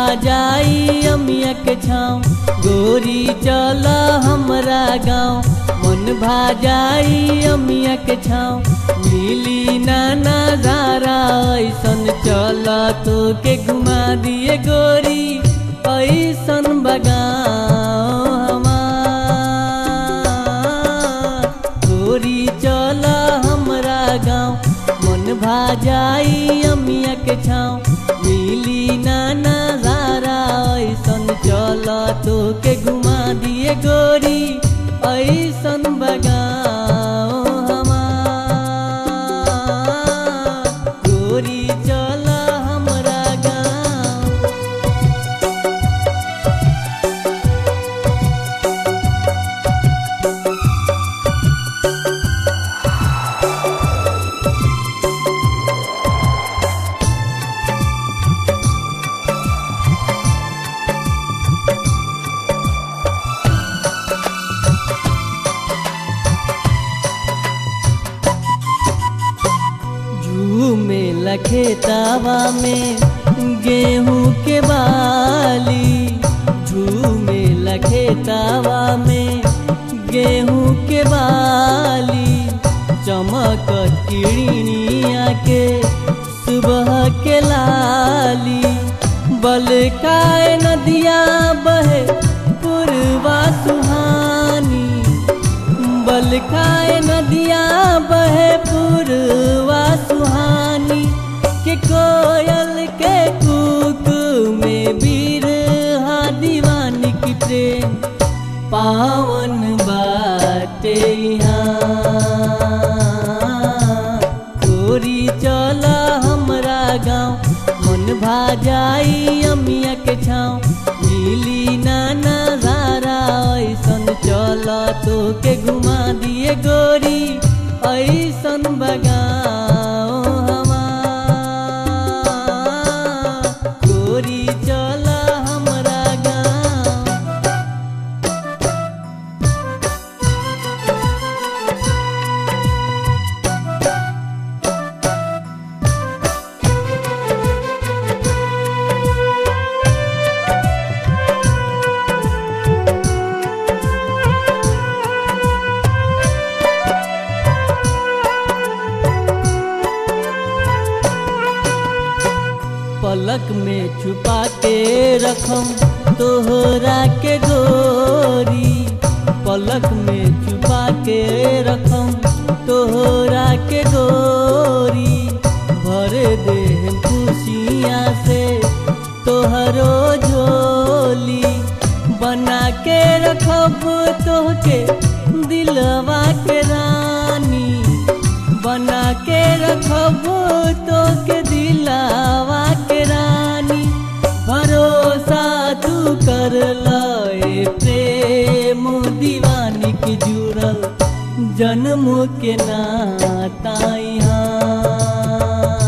जाई अमिया के छाँव गोरी चल हमरा गाँव मन भा जाई अमिया के छाँव मिली ना नजारा ऐसन चल तो के घुमा दिए गोरी ऐसन बगाओ हमार गोरी चल हमरा गाँव मन भा जाई अमिया के छाँव मिली ना नजारा ऐसन चल तो के घुमा दिए गोरी ऐसन बगाओ हमार गोरी चल हमरा गाँव झूमे लखेतावा में गेहूं के बाली झूमे लखेतावा में गेहूं के बाली चमक किड़िया के सुबह के लाली बलकाए नदिया बहे पूर्वा सुहानी बलखाए नदिया बहे पूर्वा सुहानी के कोयल के कुक में वीर हा दीवानी की प्रेम पावन बाटे यहाँ गोरी चल हमरा गाँव मन भा जाई अमिया के छाँव मिली ना नजारा ऐसन चल तो के घुमा दिए गोरी ऐसन बगाओ हमार गोरी चल हमरा गाँव पलक में छुपा के रखम तोहरा के गोरी पलक में छुपा के रखम तोहरा के गोरी भर दे खुशियाँ से तोहरो झोली बना के रखब तोहके दिलवा के रानी बना के रखब तो के दिलावा के रानी भरोसा तू कर लए प्रेम दीवानी की जुड़ल जन्म के नाता यहाँ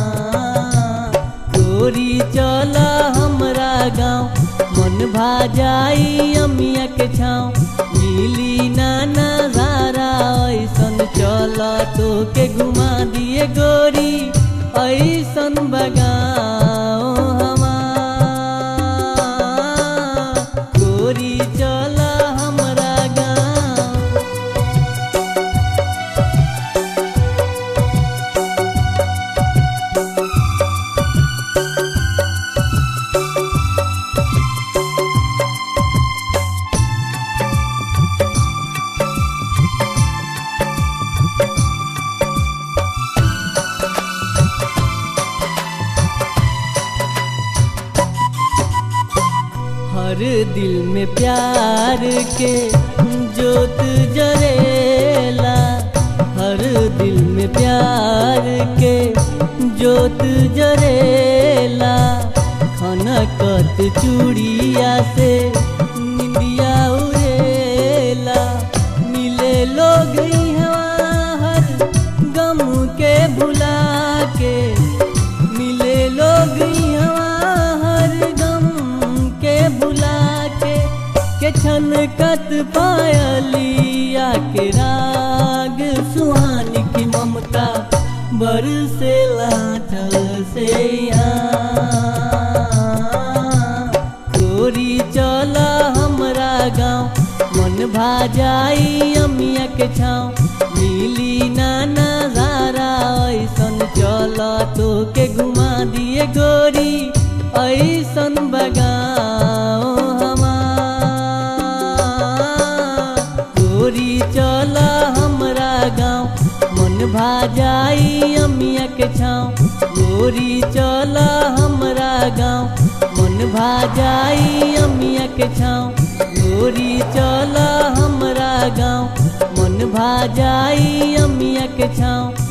गोरी चल हमरा गाँव मन भा जाई अमिया के छाँव मिली ना नजारा ऐसन चल तो के घुमा दिए गोरी ऐसन बगाओ हमार गोरी चल हमरा गाँव हर दिल में प्यार के जोत जरेला हर दिल में प्यार के जोत जरेला खनकत चूड़िया से निंदिया उड़ेला मिले लोग यहाँ हर गम के भुला के मिले लोग यहाँ हर गम के भुला के के छनकत पायलिया के राग सुहानी की ममता बरसे लाथल से यहाँ भा जाई अमिया के छाँव मिली ना नजारा ऐसन चल तो के घुमा दिए गोरी ऐसन बगाओ हमार गोरी चल हमरा गाँव मन भा जाई अमिया के छाँव गोरी चल हमरा गाँव मन भा जाई अमिया के छाँव गोरी चल हमरा गाँव मन भा जाई अमिया के छाँव